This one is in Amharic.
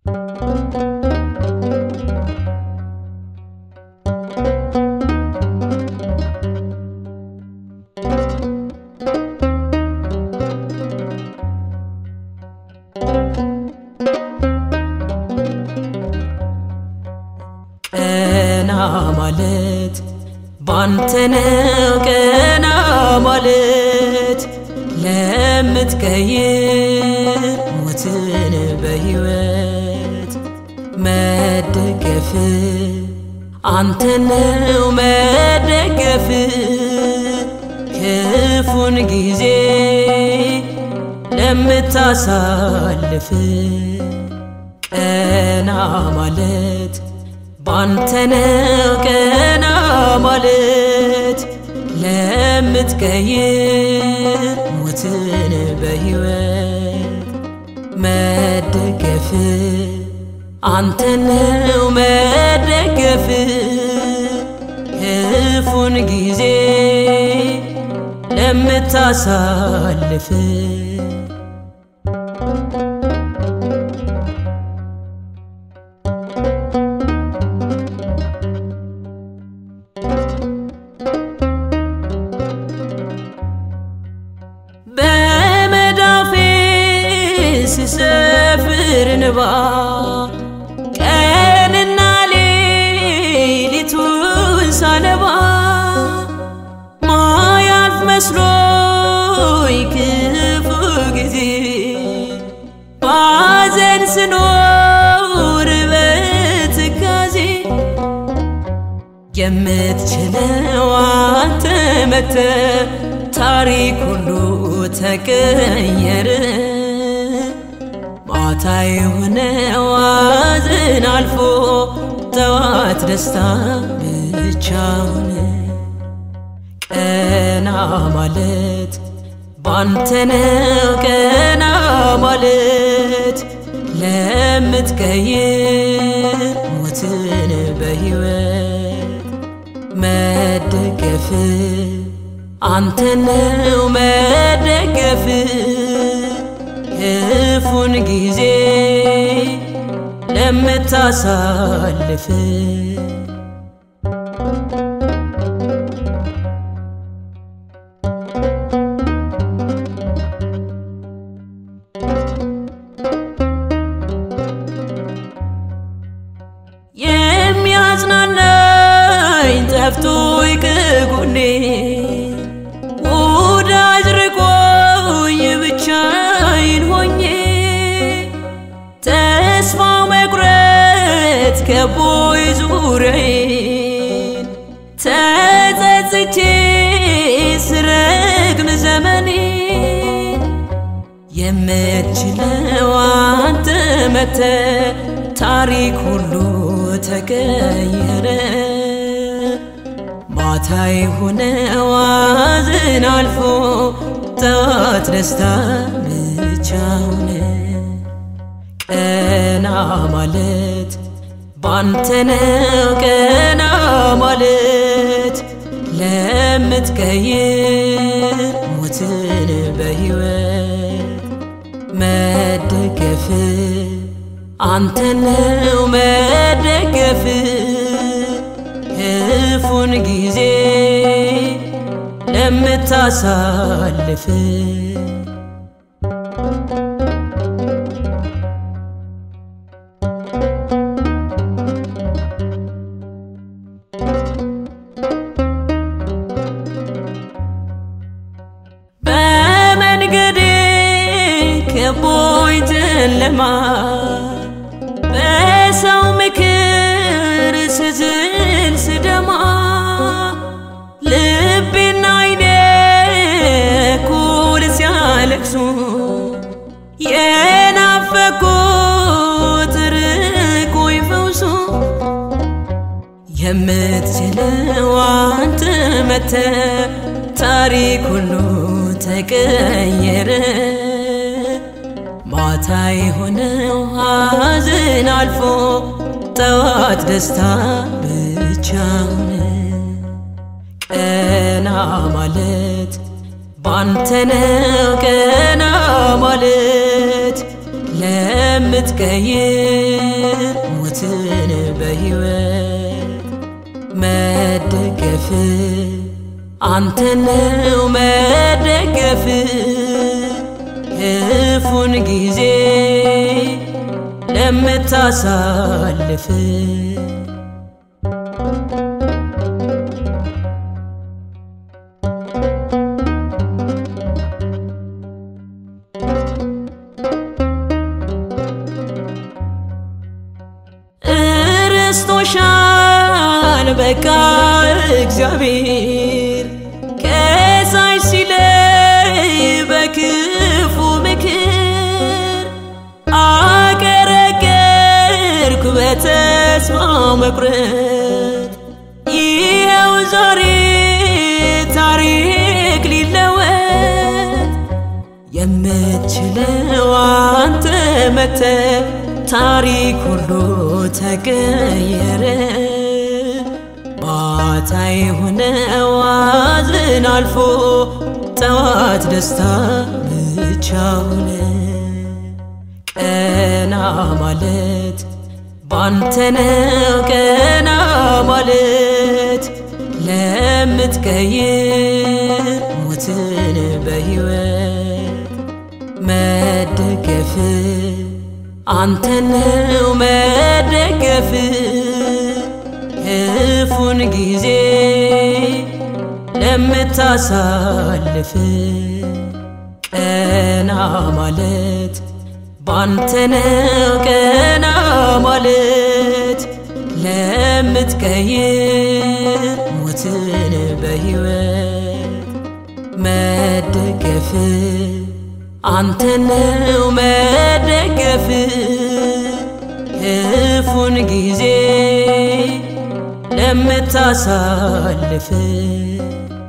ቀና ማለት ባንተ ነው ቀና ማለት ለምትቀይር ሞትን በሕይወት መደገፍ አንተ ነው መደገፍ ክፉን ጊዜ ለምታሳልፍ ቀና ማለት ባንተ ነው ቀና ማለት ለምትቀይር ሞትን በሕይወት መደገፍ አንተ ነው መደገፍ ክፉን ጊዜ ለምታሳልፍ በመዳፌ ስሰፍር እንባ ቀንና ሌሊቱን ሳነባ ማያልፍ መስሎኝ ክፉ ጊዜ ባዘን ስኖር በትካዜ የምትችለው አንተ መተ ታሪክ ሁሉ ተቀየረ። ማታ የሆነ ዋዝን አልፎ ጠዋት ደስታ ብቻውን ቀና ማለት ባንተ ነው ቀና ማለት ለምትቀይር ሞትን በሕይወት መደገፍ አንተ ነው መደገፍ ክፉን ጊዜ ለምታሳልፍ የሚያጽናናኝ ጠፍቶ ከጎኔ ወዳጅ ርቆኝ ብቻዬን ሆኜ ተስፋ መቁረጥ ከቦይ ዙሪያዬን ተጸጽቼ ስረግም ዘመኔ የምትችለው አንተ መተ ታሪክ ሁሉ ተቀየረ። ማታ የሆነ ዋዝን አልፎ ጠዋት ደስታ ብቻውን ቀና ማለት ባንተ ነው ቀና ማለት ለምትቀይር ሞትን በሕይወት መደገፍ አንተ ነው መደገፍ ክፉን ጊዜ ለምታሳልፍ በመንገዴ ከቦኝ ጨለማ በሰው ምክር ስዝል ስደማ ልቤና አይኔ እኩል ሲያለቅሱ የናፈቁት ርቆኝ ፈውሱ የምትችለው አንተ መተ ታሪክ ሁሉ ተቀየረ። ማታ የሆነው ሐዘን አልፎ ጠዋት ደስታ ብቻውን ቀና ማለት ባንተ ነው ቀና ማለት ለምትቀይር ሞትን በሕይወት መደገፍ አንተነው መደገፍ ክፉን ጊዜ ለምታሳልፍ ረስቶሻል በቃ እግዚአብሔር ከሳሽ ሲለይ በክፉ ምክር አቀረቀርኩ በተስፋ መቁረጥ ይኸው ዛሬ ታሪክ ሊለወጥ የምትችለው አንተ መተ ታሪክ ሁሉ ተቀየረ። ማታ የሆነው ሐዘን አልፎ ጠዋት ደስታ ብቻ ሆነ። ቀና ማለት ባንተ ነው ቀና ማለት ለምትቀይር ሞትን በሕይወት መደገፍ አንተነው መደገፍ ክፉን ጊዜ ለምታሳልፍ ቀና ማለት ባንተነው ቀና ማለት ለምትቀይር ሞትን በሕይወት መደገፍ አንተነው መደገፍ ክፉን ጊዜ ለምታሳልፍ